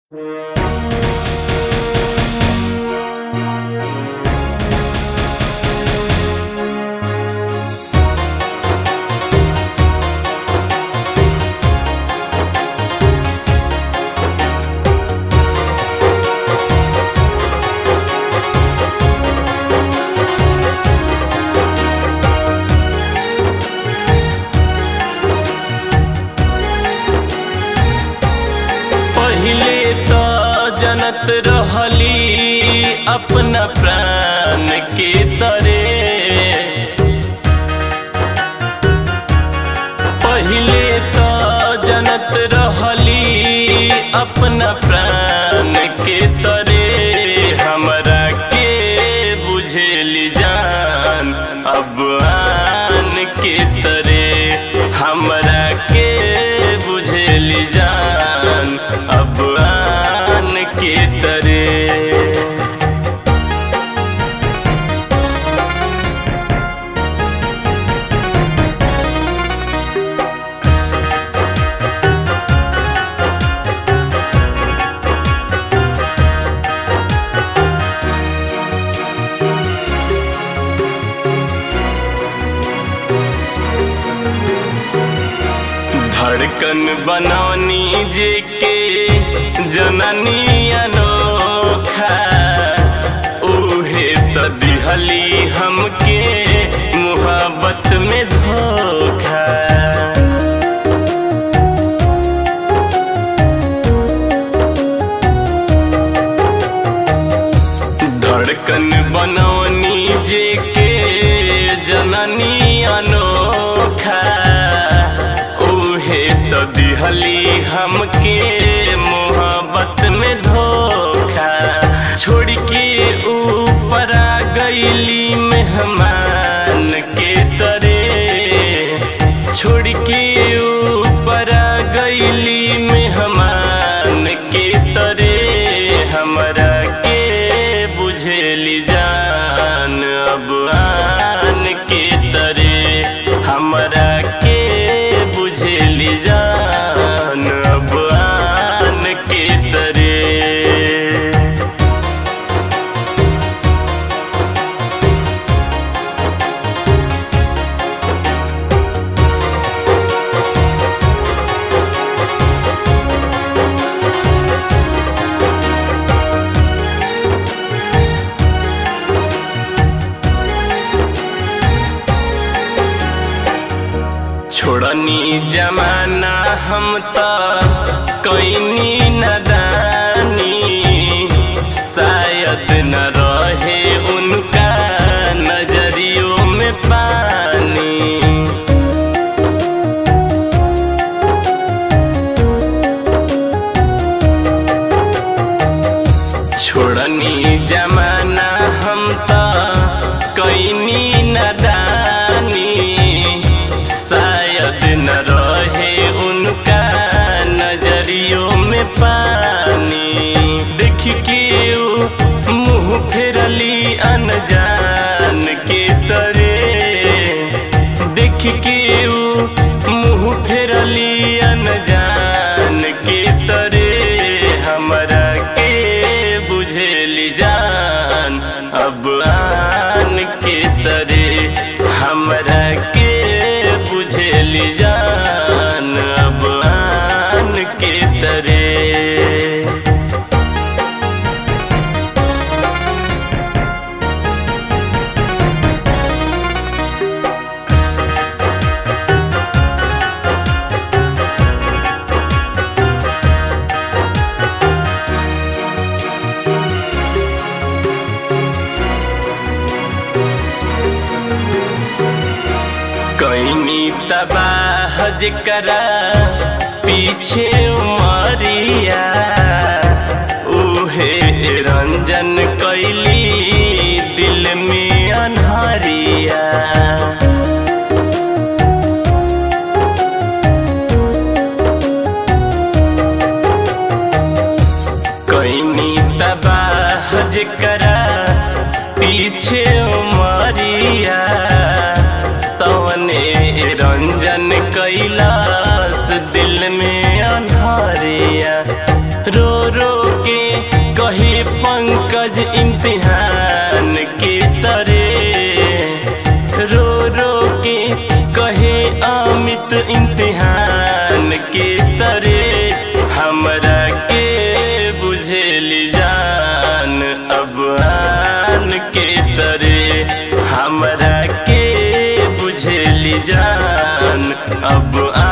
पहिले तो जनत रहली अपना प्राण के तरे पहिले तो जनत रहली अपना प्राण के तरे हमरा के बुझेली जान अब आन के तरे हमरा के बुझेली जान अब आन के तरे धड़कन बनौनी जे के जननी अनोखा उहे त दिहली हमके मुहब्बत में धोखा धड़कन बनौनी जे के जननी अनोखा उहे तो दिहली हमके मोहब्बत में धोखा छोड़ के ऊपर आ गईली मेहमान के तरे छोड़ के ऊपर आ गईली मेहमान के तरे हमरा के बुझेली जान अब आन के तरे हमरा के बुझेली जान अब आन के तरे छोड़नी जमाना हम त कैनी नदानी शायद न रहे उनका नजरियों में पानी छोड़नी जमाना हम त कैनी नदानी शायद न रहे उनका नजरियों में पानी देख के ऊ मुंह फेरली अनजान के तरे देख के ऊ मुंह फेरली अनजान के तरे हमरा के बुझेली जान अब आन के तरे हमरा के बुझेली जान अब आन के तरे कैनी तबाह जकरा पीछे उमरिया उहे रंजन कैली दिल में अनहरिया कैनी तबाह जकरा पीछे उमरिया तवने रंजन कैलाश दिल में अन्हारिया के कहे पंकज इम्तिहान के तरे रो रो के कहे अमित इम्तिहान के तरे हमरा के बुझेली जान अब आन के तरे हमरा के बुझेली जान अब